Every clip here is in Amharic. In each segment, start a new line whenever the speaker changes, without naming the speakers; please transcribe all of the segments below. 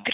እግሪ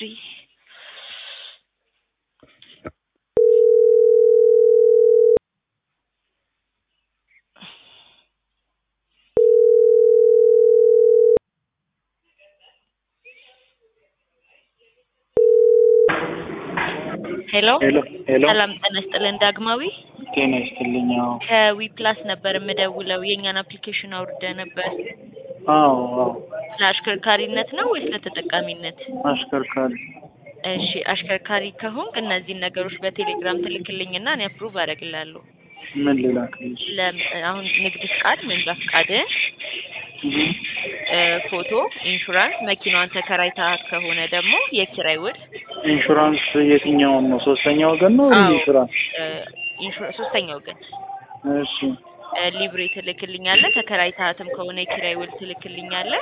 ሄሎ
ሄሎ ሄሎ
ሰላም ጤና ይስጥልን ዳግማዊ
ጤና ይስጥልኝ። አዎ
ከዊ ፕላስ ነበር የምደውለው የእኛን አፕሊኬሽን አውርደ ነበር
አዎ አዎ
ለአሽከርካሪነት ነው ወይስ ለተጠቃሚነት
አሽከርካሪ
እሺ አሽከርካሪ ከሆንክ እነዚህን ነገሮች በቴሌግራም ትልክልኝና እኔ አፕሩቭ አደርግልሃለሁ
ምን ልላክልሽ?
ለም- አሁን ንግድ ፍቃድ መንጃ ፍቃድን
እህ
እ ፎቶ ኢንሹራንስ መኪናዋን ተከራይተሃት ከሆነ ደግሞ የኪራይ ውል
ኢንሹራንስ የትኛውን ነው? ሶስተኛ ወገን ነው
አዎ።
ኢንሹራንስ?
እ ኢንሹራ ሶስተኛ ወገን
እሺ
እ ሊብሬ ትልክልኛለህ ተከራይተሃትም ከሆነ የኪራይ ውል ትልክልኛለህ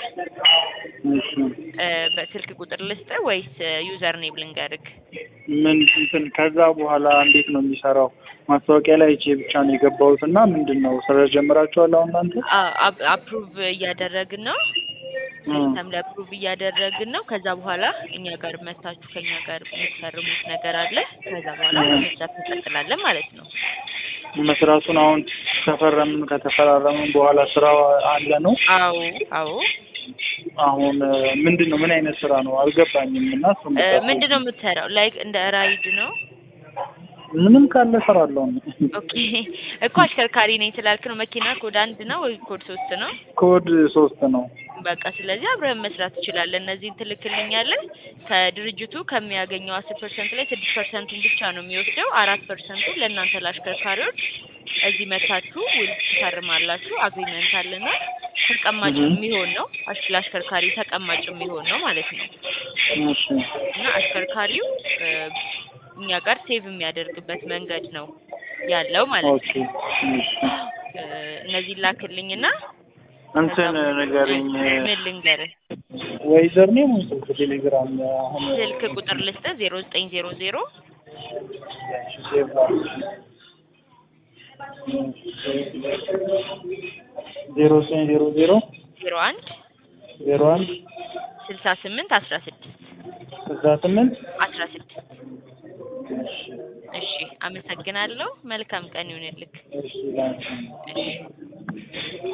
እሺ
እ በስልክ ቁጥር ልስጥህ ወይስ ዩዘር ኔም ልንገርህ
ምን እንትን ከዛ በኋላ እንዴት ነው የሚሰራው? ማስታወቂያ ላይ አይቼ ብቻ ነው የገባሁት እና ምንድን ነው ስራ ጀምራችኋል አሁን እናንተ?
አፕሩቭ እያደረግን ነው ሲስተም ላይ አፕሩቭ እያደረግን ነው ከዛ በኋላ እኛ ጋር መታችሁ ከኛ ጋር የምትፈርሙት ነገር አለ ከዛ በኋላ
እ።
መስራት እንቀጥላለን ማለት ነው
መስራቱን አሁን ከፈረምን ከተፈራረምን በኋላ ስራው አለ ነው?
አዎ አዎ
አሁን እ፣ ምንድን ነው ምን አይነት ስራ ነው አልገባኝም። እና እሱ
እ፣ ምንድን ነው የምትሰራው ላይክ እንደ ራይድ ነው
ምንም ካለ እሰራለሁ።
ኦኬ እኮ አሽከርካሪ ነኝ ስላልክ ነው መኪና ኮድ አንድ ነው ወይ ኮድ ሶስት ነው
ኮድ ሶስት ነው።
በቃ ስለዚህ አብረን መስራት ትችላለን። እነዚህን ትልክልኛለህ። ከድርጅቱ ከሚያገኘው አስር ፐርሰንት ላይ ስድስት ፐርሰንቱን ብቻ ነው የሚወስደው። አራት ፐርሰንቱ ለእናንተ ለአሽከርካሪዎች እዚህ መታችሁ ውል ትፈርማላችሁ። አግሪመንት አለና ተቀማጭ
እህ።
የሚሆን ነው። አሽ- ለአሽከርካሪ ተቀማጭ የሚሆን ነው ማለት ነው።
እሺ
እና አሽከርካሪው እ፣ እኛ ጋር ሴቭ የሚያደርግበት መንገድ ነው ያለው ማለት
ኦኬ
ነው።
እሺ
እ፣ እነዚህን ላክልኝና
እንትን ንገረኝ
ምን ልንገርህ
ወይ ዘርኔም ወይ ስልክ ቴሌግራም አሁን
ስልክ ቁጥር ልስጥህ ዜሮ ዘጠኝ ዜሮ ዜሮ
ሴቭ ላድርግ። ዜሮ ዘጠኝ ዜሮ ዜሮ
ዜሮ አንድ
ዜሮ አንድ
ስልሳ ስምንት አስራ ስድስት
ስልሳ ስምንት
አስራ ስድስት እሺ አመሰግናለሁ መልካም ቀን ይሁንልክ
እሺ ላንቺ
እሺ